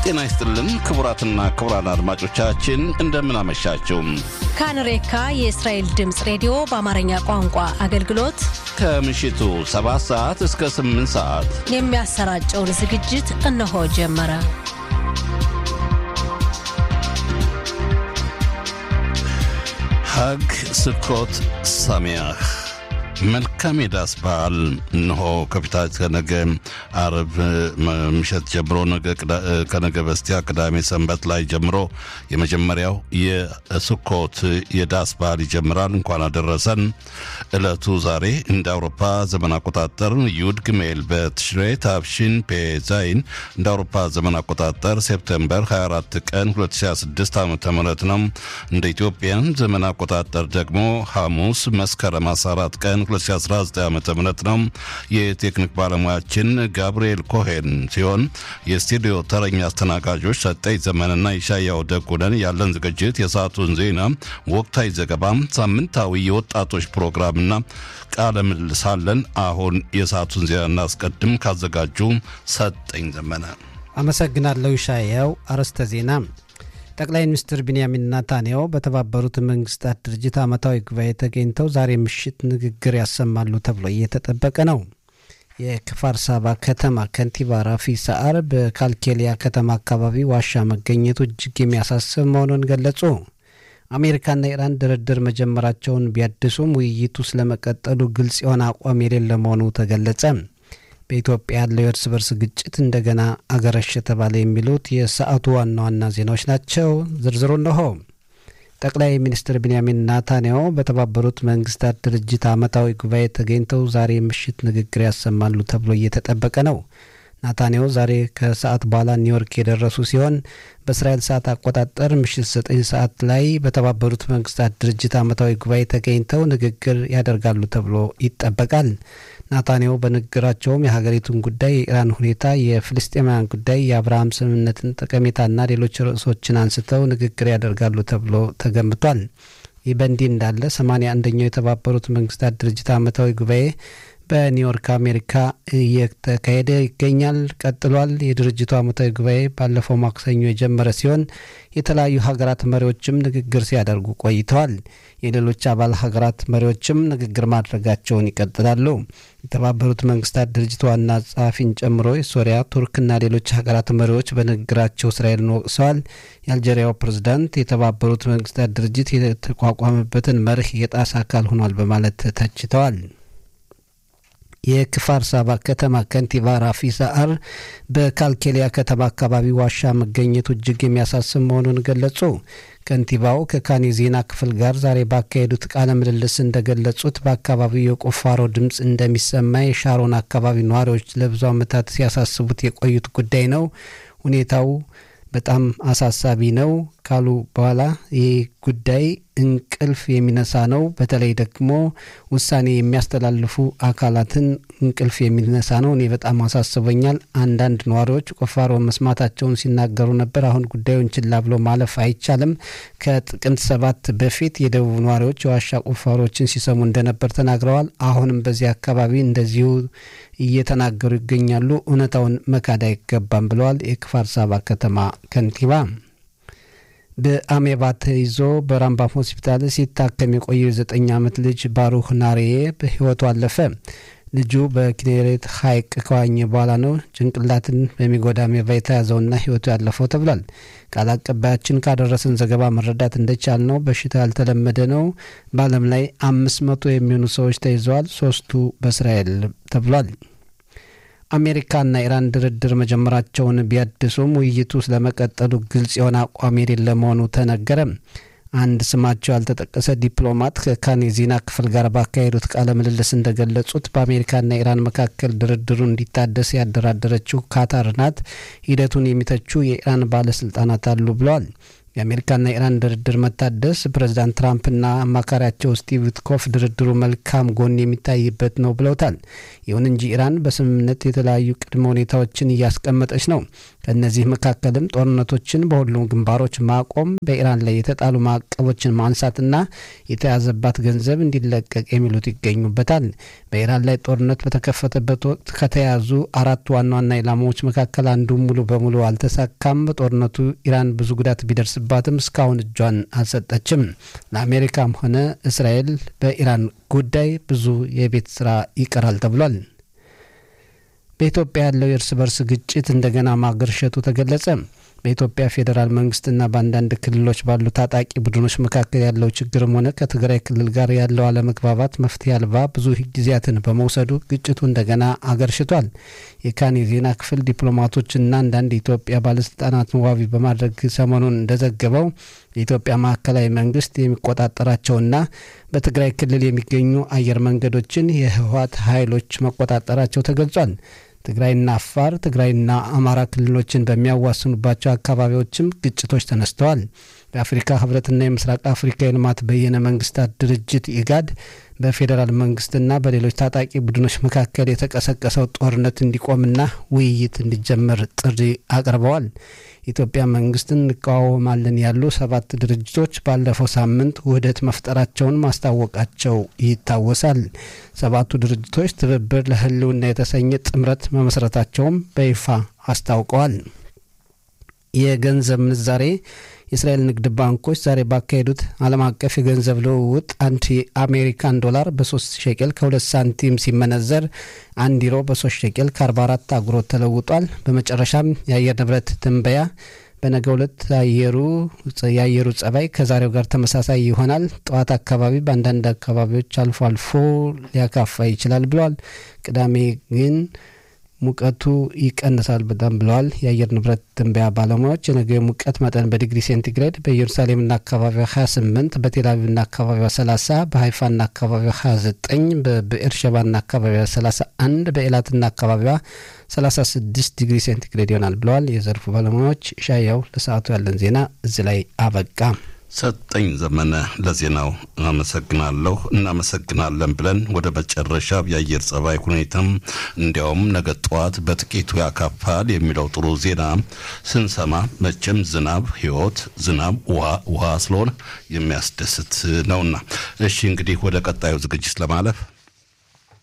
ጤና ይስጥልን ክቡራትና ክቡራን አድማጮቻችን እንደምን አመሻችው። ካንሬካ የእስራኤል ድምፅ ሬዲዮ በአማርኛ ቋንቋ አገልግሎት ከምሽቱ 7 ሰዓት እስከ 8 ሰዓት የሚያሰራጨውን ዝግጅት እነሆ ጀመረ። ሀግ ስኮት ሳሚያህ መልካም የዳስ በዓል እንሆ ከፊታችን ከነገ አርብ ምሽት ጀምሮ ከነገ በስቲያ ቅዳሜ ሰንበት ላይ ጀምሮ የመጀመሪያው የስኮት የዳስ በዓል ይጀምራል። እንኳን አደረሰን። ዕለቱ ዛሬ እንደ አውሮፓ ዘመን አቆጣጠር ዩድ ግሜል በትሽሬ ታብሺን ፔዛይን እንደ አውሮፓ ዘመን አቆጣጠር ሴፕቴምበር 24 ቀን 2026 ዓ ም ነው። እንደ ኢትዮጵያን ዘመን አቆጣጠር ደግሞ ሐሙስ መስከረም 14 ቀን 2019 ዓ ም ነው። የቴክኒክ ባለሙያችን ጋብርኤል ኮሄን ሲሆን የስቱዲዮ ተረኛ አስተናጋጆች ሰጠኝ ዘመንና ይሻያው ደጉነን። ያለን ዝግጅት የሰዓቱን ዜና፣ ወቅታዊ ዘገባም፣ ሳምንታዊ የወጣቶች ፕሮግራምና ቃለ ምልልስ አለን። አሁን የሰዓቱን ዜና እናስቀድም። ካዘጋጁ ሰጠኝ ዘመነ። አመሰግናለሁ ይሻያው። አርዕስተ ዜና ጠቅላይ ሚኒስትር ቢንያሚን ናታንያሁ በተባበሩት መንግስታት ድርጅት ዓመታዊ ጉባኤ ተገኝተው ዛሬ ምሽት ንግግር ያሰማሉ ተብሎ እየተጠበቀ ነው። የክፋር ሳባ ከተማ ከንቲባ ራፊ ሰዓር በካልኬሊያ ከተማ አካባቢ ዋሻ መገኘቱ እጅግ የሚያሳስብ መሆኑን ገለጹ። አሜሪካና ኢራን ድርድር መጀመራቸውን ቢያድሱም ውይይቱ ስለመቀጠሉ ግልጽ የሆነ አቋም የሌለ መሆኑ ተገለጸ። በኢትዮጵያ ያለው የእርስ በርስ ግጭት እንደገና አገረሽ የተባለ የሚሉት የሰዓቱ ዋና ዋና ዜናዎች ናቸው። ዝርዝሩ እነሆ። ጠቅላይ ሚኒስትር ቢንያሚን ናታንያሁ በተባበሩት መንግስታት ድርጅት ዓመታዊ ጉባኤ ተገኝተው ዛሬ ምሽት ንግግር ያሰማሉ ተብሎ እየተጠበቀ ነው። ናታንያሁ ዛሬ ከሰዓት በኋላ ኒውዮርክ የደረሱ ሲሆን በእስራኤል ሰዓት አቆጣጠር ምሽት ዘጠኝ ሰዓት ላይ በተባበሩት መንግስታት ድርጅት ዓመታዊ ጉባኤ ተገኝተው ንግግር ያደርጋሉ ተብሎ ይጠበቃል። ናታንያሁ በንግግራቸውም የሀገሪቱን ጉዳይ፣ የኢራን ሁኔታ፣ የፍልስጤማውያን ጉዳይ፣ የአብርሃም ስምምነትን ጠቀሜታና ሌሎች ርዕሶችን አንስተው ንግግር ያደርጋሉ ተብሎ ተገምቷል። ይህ በእንዲህ እንዳለ ሰማንያ አንደኛው የተባበሩት መንግስታት ድርጅት ዓመታዊ ጉባኤ በኒውዮርክ አሜሪካ እየተካሄደ ይገኛል። ቀጥሏል። የድርጅቱ ዓመታዊ ጉባኤ ባለፈው ማክሰኞ የጀመረ ሲሆን የተለያዩ ሀገራት መሪዎችም ንግግር ሲያደርጉ ቆይተዋል። የሌሎች አባል ሀገራት መሪዎችም ንግግር ማድረጋቸውን ይቀጥላሉ። የተባበሩት መንግስታት ድርጅት ዋና ጸሐፊን ጨምሮ የሶሪያ፣ ቱርክና ሌሎች ሀገራት መሪዎች በንግግራቸው እስራኤልን ወቅሰዋል። የአልጄሪያው ፕሬዝዳንት የተባበሩት መንግስታት ድርጅት የተቋቋመበትን መርህ የጣሰ አካል ሆኗል በማለት ተችተዋል። የክፋር ሳባ ከተማ ከንቲባ ራፊ ሰዓር በካልኬሊያ ከተማ አካባቢ ዋሻ መገኘቱ እጅግ የሚያሳስብ መሆኑን ገለጹ። ከንቲባው ከካኒ ዜና ክፍል ጋር ዛሬ ባካሄዱት ቃለ ምልልስ እንደገለጹት በአካባቢው የቁፋሮ ድምፅ እንደሚሰማ የሻሮን አካባቢ ነዋሪዎች ለብዙ ዓመታት ሲያሳስቡት የቆዩት ጉዳይ ነው። ሁኔታው በጣም አሳሳቢ ነው ካሉ በኋላ ይህ ጉዳይ እንቅልፍ የሚነሳ ነው። በተለይ ደግሞ ውሳኔ የሚያስተላልፉ አካላትን እንቅልፍ የሚነሳ ነው። እኔ በጣም አሳስበኛል። አንዳንድ ነዋሪዎች ቁፋሮ መስማታቸውን ሲናገሩ ነበር። አሁን ጉዳዩን ችላ ብሎ ማለፍ አይቻልም። ከጥቅምት ሰባት በፊት የደቡብ ነዋሪዎች የዋሻ ቁፋሮችን ሲሰሙ እንደነበር ተናግረዋል። አሁንም በዚህ አካባቢ እንደዚሁ እየተናገሩ ይገኛሉ። እውነታውን መካድ አይገባም ብለዋል የክፋር ሳባ ከተማ ከንቲባ። በአሜባ ተይዞ በራምባም ሆስፒታል ሲታከም የቆየው የዘጠኝ ዓመት ልጅ ባሩህ ናሬዬ በሕይወቱ አለፈ። ልጁ በኪኔሬት ሐይቅ ከዋኘ በኋላ ነው ጭንቅላትን በሚጎዳ አሜባ የተያዘውና ሕይወቱ ያለፈው ተብሏል። ቃል አቀባያችን ካደረሰን ዘገባ መረዳት እንደቻል ነው በሽታው ያልተለመደ ነው። በዓለም ላይ አምስት መቶ የሚሆኑ ሰዎች ተይዘዋል። ሶስቱ በእስራኤል ተብሏል። አሜሪካና ኢራን ድርድር መጀመራቸውን ቢያድሱም ውይይቱ ስለመቀጠሉ ግልጽ የሆነ አቋም የሌለ መሆኑ ተነገረ። አንድ ስማቸው ያልተጠቀሰ ዲፕሎማት ከካን የዜና ክፍል ጋር ባካሄዱት ቃለ ምልልስ እንደገለጹት በአሜሪካና ኢራን መካከል ድርድሩ እንዲታደስ ያደራደረችው ካታር ናት። ሂደቱን የሚተቹ የኢራን ባለስልጣናት አሉ ብለዋል። የአሜሪካና ኢራን ድርድር መታደስ ፕሬዚዳንት ትራምፕና አማካሪያቸው ስቲቭ ዊትኮፍ ድርድሩ መልካም ጎን የሚታይበት ነው ብለውታል። ይሁን እንጂ ኢራን በስምምነት የተለያዩ ቅድመ ሁኔታዎችን እያስቀመጠች ነው። ከእነዚህ መካከልም ጦርነቶችን በሁሉም ግንባሮች ማቆም፣ በኢራን ላይ የተጣሉ ማዕቀቦችን ማንሳትና የተያዘባት ገንዘብ እንዲለቀቅ የሚሉት ይገኙበታል። በኢራን ላይ ጦርነት በተከፈተበት ወቅት ከተያዙ አራት ዋና ዋና ኢላማዎች መካከል አንዱ ሙሉ በሙሉ አልተሳካም። በጦርነቱ ኢራን ብዙ ጉዳት ቢደርስባትም እስካሁን እጇን አልሰጠችም። ለአሜሪካም ሆነ እስራኤል በኢራን ጉዳይ ብዙ የቤት ስራ ይቀራል ተብሏል። በኢትዮጵያ ያለው የእርስ በርስ ግጭት እንደገና ማገርሸቱ ተገለጸ። በኢትዮጵያ ፌዴራል መንግስትና በአንዳንድ ክልሎች ባሉ ታጣቂ ቡድኖች መካከል ያለው ችግርም ሆነ ከትግራይ ክልል ጋር ያለው አለመግባባት መፍትሄ አልባ ብዙ ጊዜያትን በመውሰዱ ግጭቱ እንደገና አገርሽቷል። የካን የዜና ክፍል ዲፕሎማቶችና አንዳንድ የኢትዮጵያ ባለስልጣናትን ዋቢ በማድረግ ሰሞኑን እንደዘገበው የኢትዮጵያ ማዕከላዊ መንግስት የሚቆጣጠራቸውና በትግራይ ክልል የሚገኙ አየር መንገዶችን የህወሀት ኃይሎች መቆጣጠራቸው ተገልጿል። ትግራይና አፋር፣ ትግራይና አማራ ክልሎችን በሚያዋስኑባቸው አካባቢዎችም ግጭቶች ተነስተዋል። የአፍሪካ ህብረትና የምስራቅ አፍሪካ የልማት በየነ መንግስታት ድርጅት ኢጋድ በፌዴራል መንግስትና በሌሎች ታጣቂ ቡድኖች መካከል የተቀሰቀሰው ጦርነት እንዲቆምና ውይይት እንዲጀመር ጥሪ አቅርበዋል። የኢትዮጵያ መንግስትን እንቃወማለን ያሉ ሰባት ድርጅቶች ባለፈው ሳምንት ውህደት መፍጠራቸውን ማስታወቃቸው ይታወሳል። ሰባቱ ድርጅቶች ትብብር ለህልውና የተሰኘ ጥምረት መመስረታቸውም በይፋ አስታውቀዋል። የገንዘብ ምንዛሬ የእስራኤል ንግድ ባንኮች ዛሬ ባካሄዱት ዓለም አቀፍ የገንዘብ ልውውጥ አንድ የአሜሪካን ዶላር በ3 ሸቄል ከ2 ሳንቲም ሲመነዘር አንድ ዩሮ በ3 ሸቄል ከ44 አጉሮት ተለውጧል። በመጨረሻም የአየር ንብረት ትንበያ በነገ ሁለት አየሩ የአየሩ ጸባይ ከዛሬው ጋር ተመሳሳይ ይሆናል። ጠዋት አካባቢ በአንዳንድ አካባቢዎች አልፎ አልፎ ሊያካፋ ይችላል ብለዋል። ቅዳሜ ግን ሙቀቱ ይቀንሳል በጣም ብለዋል የአየር ንብረት ትንበያ ባለሙያዎች። የነገ የሙቀት መጠን በዲግሪ ሴንቲግሬድ በኢየሩሳሌምና አካባቢዋ 28፣ በቴልአቪቭና አካባቢዋ 30፣ በሀይፋና አካባቢዋ 29፣ በብኤርሸባና አካባቢዋ 31፣ በኤላትና አካባቢዋ 36 ዲግሪ ሴንቲግሬድ ይሆናል ብለዋል የዘርፉ ባለሙያዎች። ሻያው ለሰዓቱ ያለን ዜና እዚህ ላይ አበቃ። ሰጠኝ ዘመነ ለዜናው አመሰግናለሁ። እናመሰግናለን ብለን ወደ መጨረሻ የአየር ጸባይ ሁኔታም እንዲያውም ነገ ጠዋት በጥቂቱ ያካፋል የሚለው ጥሩ ዜና ስንሰማ መቼም ዝናብ ሕይወት ዝናብ ውሃ ውሃ ስለሆነ የሚያስደስት ነውና፣ እሺ እንግዲህ ወደ ቀጣዩ ዝግጅት ለማለፍ